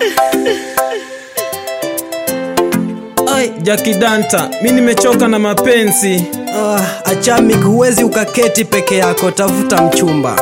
Ai, Jaki Danta, mi nimechoka na mapenzi. Ah, Achamik, huwezi ukaketi peke yako, tafuta mchumba.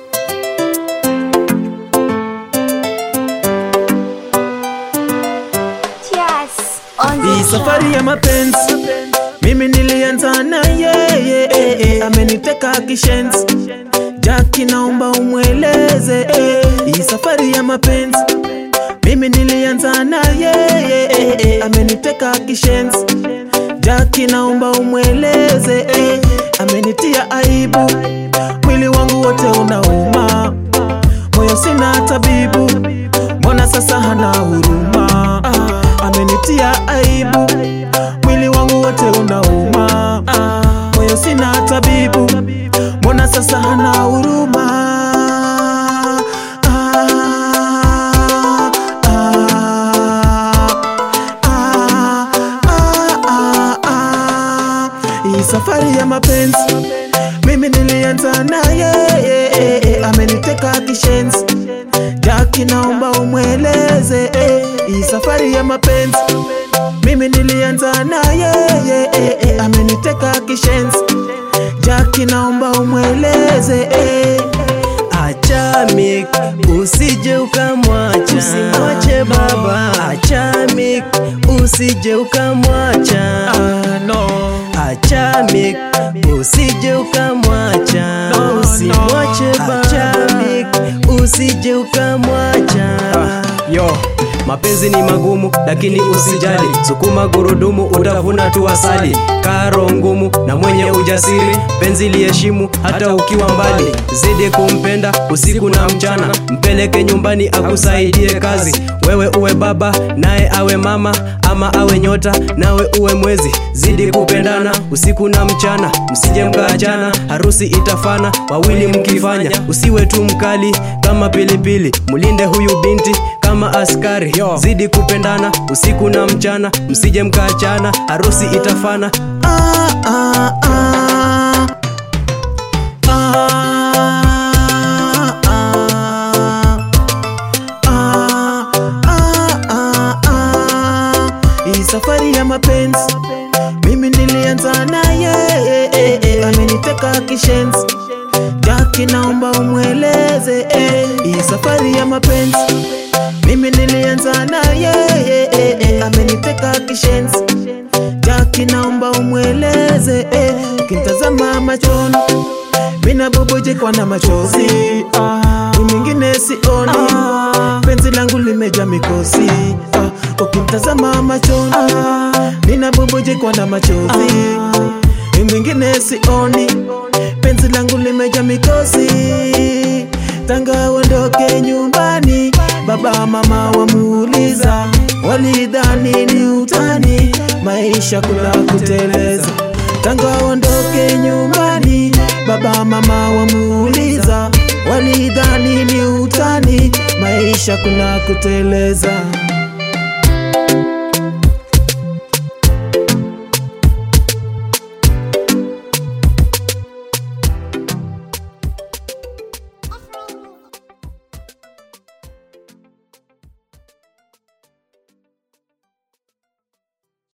Yes, on Hii the safari ya mapenzi mimi nilianza na yeye eh, eh, ameniteka kishenzi. Jaki, naomba umweleze eh, hii safari ya mapenzi mimi nilianza na yeye eh, eh, ameniteka kishenzi. Jaki, naomba umweleze eh, amenitia aibu, mwili wangu wote unauma, moyo sina tabibu, mbona sasa hana huruma? Ah, amenitia aibu, mwili wangu wote unauma, ah, moyo sina tabibu, mbona sasa hana huruma? Ah, ah, ah, ah, ah, ah. Hii safari ya mapenzi mimi nilianza na yeye eh, eh, ameniteka kishenzi. Jaki, naomba umweleze eh, hii safari ya mapenzi mimi nilianza na yeye eh, eh, ameniteka kishenzi. Jaki, naomba umweleze eh. Achamik, usije ukamwacha, usimwache baba. Achamik, usije ukamwacha. Ah, no. Achamik, usije ukamwacha, No, usimwache no. baba. Achamik, usije ukamwacha. Yo, mapenzi ni magumu lakini usijali, sukuma gurudumu utavuna tu asali. Karo ngumu na mwenye ujasiri, penzi liheshimu hata ukiwa mbali. Zidi kumpenda usiku na mchana, mpeleke nyumbani akusaidie kazi. Wewe uwe baba naye awe mama, ama awe nyota nawe uwe mwezi. Zidi kupendana usiku na mchana, msije mkaachana, harusi itafana wawili mkifanya. Usiwe tu mkali kama pilipili, mulinde huyu binti kama askari. Zidi kupendana usiku na mchana, msije mkaachana, harusi itafana. Ah, ah, ah. Ah, ah. Ah, ah, ah, ah. Hii safari ya mapenzi mimi nilianza na yeye eh, eh, ameniteka kishenzi. Jaki, naomba umweleze eh, hii safari ya mapenzi mimi nilianza na yeye eh, eh, ameniteka kishenzi. Jaki, naomba umweleze eh, ukimtazama machoni mina bubujikwa na machozi ah, mwingine sioni penzi langu limeja mikosi ah, ukimtazama machoni nina bubujikwa na machozi mwingine sioni penzi langu limeja mikosi tanga uondoke nyumbani baba mama wamuuliza walidhani ni utani maisha kula kuteleza tanga uondoke nyumbani baba mama wamuuliza walidhani ni utani maisha kuna kuteleza